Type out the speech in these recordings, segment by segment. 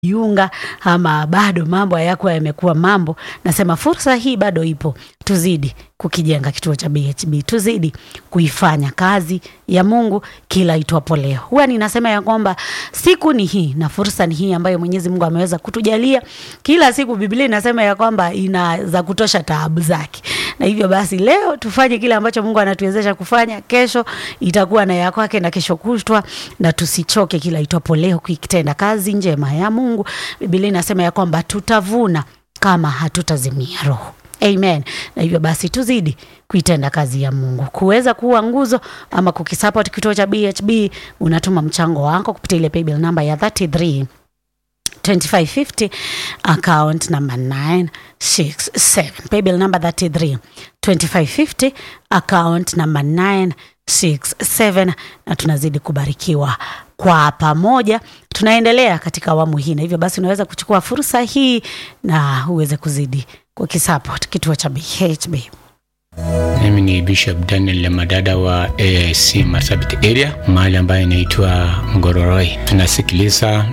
yunga ama bado mambo hayakuwa yamekuwa mambo, nasema fursa hii bado ipo, tuzidi kukijenga kituo cha BHB, tuzidi kuifanya kazi ya Mungu kila itwapo leo. Huwa ninasema ya kwamba siku ni hii na fursa ni hii ambayo Mwenyezi Mungu ameweza kutujalia. Kila siku Biblia inasema ya kwamba ina za kutosha taabu zake, na hivyo basi leo tufanye kile ambacho Mungu anatuwezesha kufanya. Kesho itakuwa na ya kwake na kesho kutwa, na tusichoke kila itwapo leo kuitenda kazi njema ya Mungu. Biblia inasema ya kwamba tutavuna kama hatutazimia roho. Amen. Na hivyo basi tuzidi kuitenda kazi ya Mungu. Kuweza kuwa nguzo ama kukisupport kituo cha BHB, unatuma mchango wako kupitia ile paybill namba ya 33 2550 account number 967 paybill number 33 2550 account number 967 na tunazidi kubarikiwa kwa pamoja tunaendelea katika awamu hii na hivyo basi unaweza kuchukua fursa hii na uweze kuzidi kukisupport kituo cha BHB Mimi ni Bishop Daniel Lemadada wa AIC Marsabit area mahali ambayo inaitwa Ngororoi. Tunasikiliza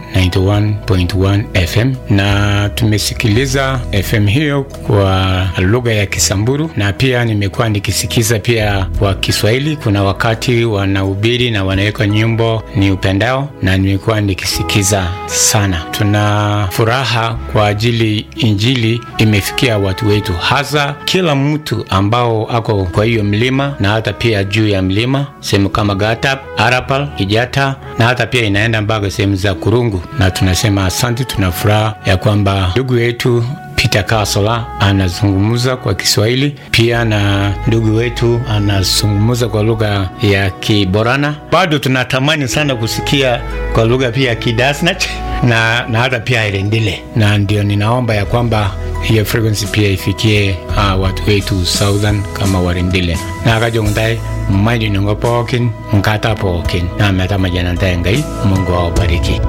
91.1 FM na tumesikiliza FM hiyo kwa lugha ya Kisamburu na pia nimekuwa nikisikiza pia kwa Kiswahili. Kuna wakati wanahubiri na wanaweka nyimbo ni upendao, na nimekuwa nikisikiza sana. Tuna furaha kwa ajili injili imefikia watu wetu, hasa kila mtu ambao ako kwa hiyo mlima na hata pia juu ya mlima sehemu kama Gatap, Arapal, Kijata na hata pia inaenda mpaka sehemu za Kurungu, na tunasema asante. Tuna furaha ya kwamba ndugu yetu Peter Kasola anazungumza kwa Kiswahili pia na ndugu wetu anazungumza kwa lugha ya Kiborana. Bado tunatamani sana kusikia kwa lugha pia ya Kidasnach na, na hata pia Irendile, na ndio ninaomba ya kwamba hiyo frequency pia ifikie uh, watu wetu southern kama Warendile na kajongdai mmaji nungo pookin nkata pookin na meta majanantae ngai Mungu awabariki.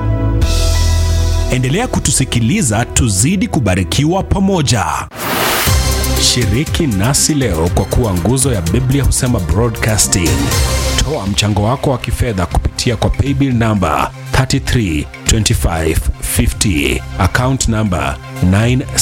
Endelea kutusikiliza tuzidi kubarikiwa pamoja. Shiriki nasi leo kwa kuwa nguzo ya Biblia husema broadcasting. Toa mchango wako wa kifedha kupitia kwa paybill namba 332550 account namba 9